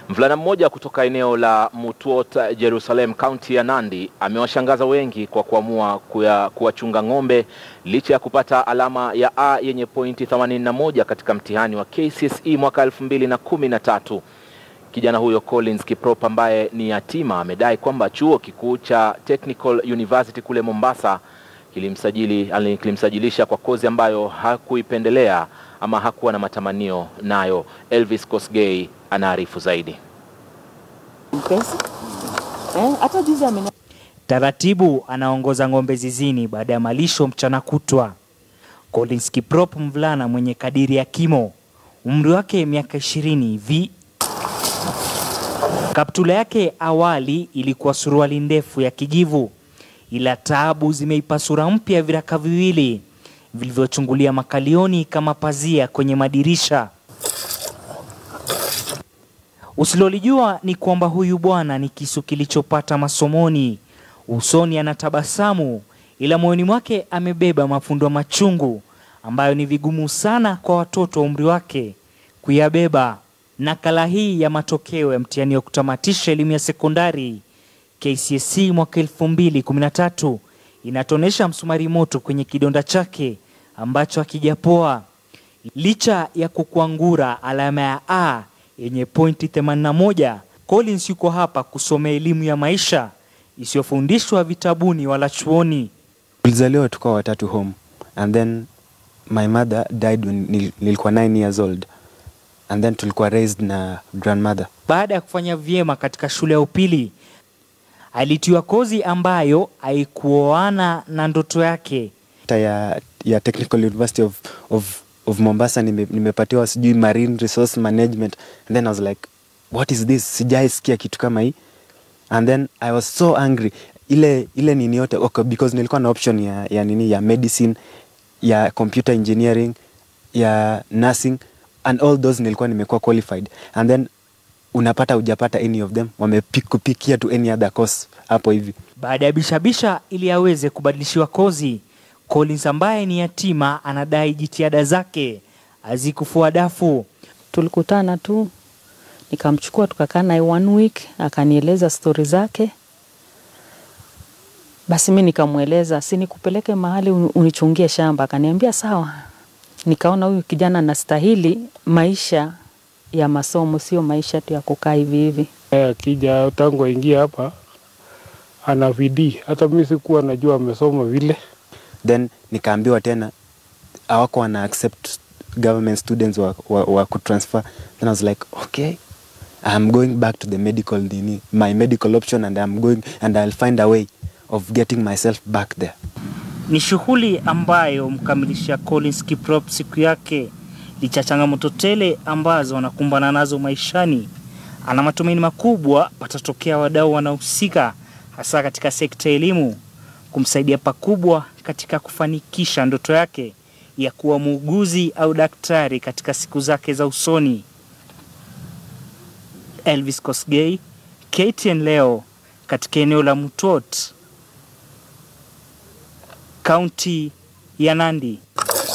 Mvulana mmoja kutoka eneo la Mutwot, Jerusalem, kaunti ya Nandi amewashangaza wengi kwa kuamua kuya- kuwachunga ng'ombe licha ya kupata alama ya A yenye pointi 81 katika mtihani wa KCSE mwaka 2013. Kijana huyo Collins Kiprop ambaye ni yatima amedai kwamba chuo kikuu cha Technical University kule Mombasa kilimsajili ali- kilimsajilisha kwa kozi ambayo hakuipendelea ama hakuwa na matamanio nayo. Elvis Kosgei anaarifu zaidi. Mpesa. Eh, hata juzi ameni Taratibu anaongoza ng'ombe zizini baada ya malisho mchana kutwa. Collins Kiprop, mvulana mwenye kadiri ya kimo, umri wake miaka ishirini hivi. Kaptula yake awali ilikuwa suruali ndefu ya kijivu, ila taabu zimeipa sura mpya viraka viwili vilivyochungulia makalioni kama pazia kwenye madirisha. Usilolijua ni kwamba huyu bwana ni kisu kilichopata masomoni. Usoni anatabasamu, ila moyoni mwake amebeba mafundo machungu ambayo ni vigumu sana kwa watoto wa umri wake kuyabeba. Nakala hii ya matokeo ya mtihani wa kutamatisha elimu ya sekondari KCSE mwaka 2013 inatonesha msumari moto kwenye kidonda chake ambacho hakijapoa licha ya kukwangura alama ya A yenye pointi 81. Collins yuko hapa kusomea elimu ya maisha isiyofundishwa vitabuni wala chuoni. Tulizaliwa tukawa watatu home and then my mother died when nil- nilikuwa 9 years old and then tulikuwa raised na grandmother. Baada ya kufanya vyema katika shule ya upili, alitiwa kozi ambayo haikuoana na ndoto yake. Hata ya, ya Technical University of, of, of Mombasa nime, nimepatiwa sijui marine resource management and then I was like what is this? Sijai sikia kitu kama hii and then I was so angry ile ile nini yote okay, because nilikuwa na option ya, ya nini ya medicine ya computer engineering ya nursing and all those nilikuwa nimekuwa qualified and then unapata hujapata any of them wamekupikia to any other course hapo hivi Baada ya bishabisha ili aweze kubadilishiwa kozi, Collins ambaye ni yatima anadai jitihada zake hazikufua dafu. tulikutana tu nikamchukua tukakaa naye one week akanieleza stori zake basi mi nikamweleza si nikupeleke mahali uni- unichungie shamba akaniambia sawa nikaona huyu kijana anastahili maisha ya masomo sio maisha tu ya kukaa hivi hivi Eh, akija tangu aingie hapa ana bidii. Hata mimi sikuwa najua amesoma vile. then nikaambiwa tena awako wana accept government students wa, wa, wa kutransfer then I was like okay I'm going back to the medical nini, my medical option and I'm going and I'll find a way of getting myself back there Ni shughuli ambayo mkamilisha Collins Kiprop siku yake, licha ya changamoto tele ambazo anakumbana nazo maishani, ana matumaini makubwa patatokea wadau wanaohusika hasa katika sekta ya elimu kumsaidia pakubwa katika kufanikisha ndoto yake ya kuwa muuguzi au daktari katika siku zake za usoni. Elvis Kosgei, KTN leo katika eneo la Mutwot, kaunti ya Nandi.